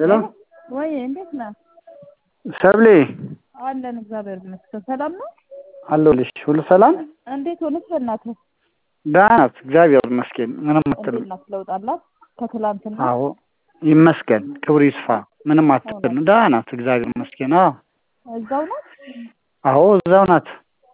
ሄሎ ወይ እንዴት ነህ? ሰብሌ አለን እግዚአብሔር ይመስገን። ሰላም ነው? አለሁልሽ። ሁሉ ሰላም? እንዴት ሆነች በእናትህ? ደህና ናት፣ እግዚአብሔር ይመስገን። ምንም አትልም። እንዴት ናት? ለውጥ አላት ከትላንትና? አዎ ይመስገን፣ ክብሩ ይስፋ። ምንም አትልም። ደህና ናት፣ እግዚአብሔር ይመስገን። አዎ እዛው ናት? አዎ እዛው ናት፣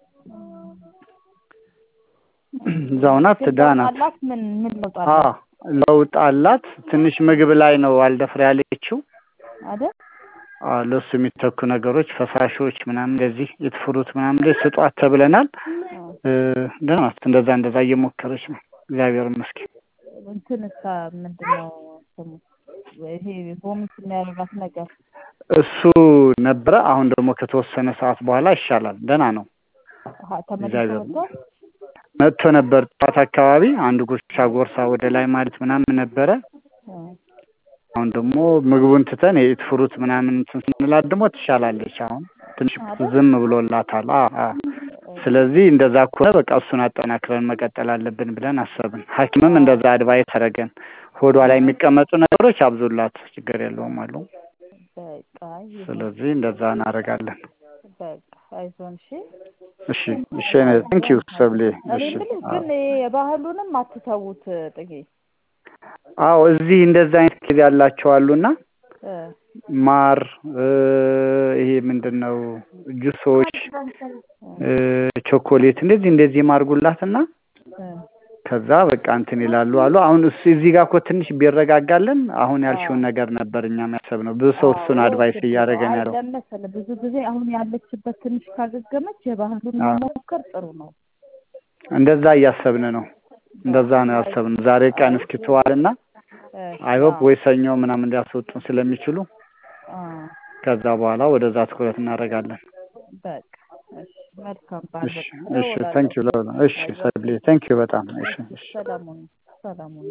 እዛው ናት፣ ግን ደህና ለውጥ ናት። አላት? ምን ምን ለውጥ አዎ አላት? ለውጥ አላት። ትንሽ ምግብ ላይ ነው አልደፍር ያለችው። አይደል? አዎ ለእሱ የሚተኩ ነገሮች ፈሳሾች ምናምን እንደዚህ የትፍሩት ምናምን እንደዚህ ስጧት ተብለናል። እ ደህና ናት። እንደዛ እንደዛ እየሞከረች ነው። እግዚአብሔር ይመስገን። እንትን እስከ ምንድን ነው ስሙ ይሄ ቮሚት የሚያደርጋት ነገር እሱ ነበረ። አሁን ደግሞ ከተወሰነ ሰዓት በኋላ ይሻላል። ደህና ነው። አሀ፣ ተመልሶ እግዚአብሔር መጥቷል? መጥቶ ነበር ጠዋት አካባቢ አንድ ጉርሻ ጎርሳ ወደ ላይ ማለት ምናምን ነበረ። እ አሁን ደግሞ ምግቡን ትተን የኢት ፍሩት ምናምን እንትን ስንላት ደግሞ ትሻላለች። አሁን ትንሽ አይደል? ዝም ብሎላታል። አ አ ስለዚህ እንደዛ ከሆነ በቃ እሱን አጠናክረን መቀጠል አለብን ብለን አሰብን። ሐኪምም እንደዛ አድቫይስ አደረገን። ሆዷ ላይ የሚቀመጡ ነገሮች አብዙላት፣ ችግር የለውም አሉ። በቃ ይሁን። ስለዚህ እንደዛ እናደርጋለን። በቃ አይዞን። እሺ እሺ እሺ ቴንክ ዩ ሰብሌ። እኔ እሺ የምልህ አዎ ግን ይሄ የባህሉንም አትተዉት ጥጌ አዎ እዚህ እንደዛ አይነት ኬዝ ያላቸው አሉና እ ማር እ ይሄ ምንድን ነው ጁሶች እ ቾኮሌት እንደዚህ እንደዚህ ማርጉላትና እ ከዛ በቃ እንትን ይላሉ አሉ። አሁን እሱ እዚህ ጋር እኮ ትንሽ ቢረጋጋልን አሁን ያልሽውን ነገር ነበር እኛም ያሰብነው። ብዙ ሰው እሱን አድቫይስ እያደረገን ያለው። አይደለም መሰለህ ብዙ ጊዜ አሁን ያለችበት ትንሽ ካገገመች የባህሉን አዎ መሞከር ጥሩ ነው። እንደዛ እያሰብን ነው። እንደዛ ነው ያሰብነው። ዛሬ ቀን እስኪተዋልና እ አይሆፕ አዎ ወይ ሰኞ ምናምን ሊያስወጡን ስለሚችሉ አ ከዛ በኋላ ወደዛ ትኩረት እናደርጋለን። በቃ እሺ መልካም በዓል እሺ በቃ እሺ እደውላለሁ። ታንክ ዩ እሺ ሰብሌ ታንክ ዩ በጣም እሺ እሺ ሰላሙን ሰላሙን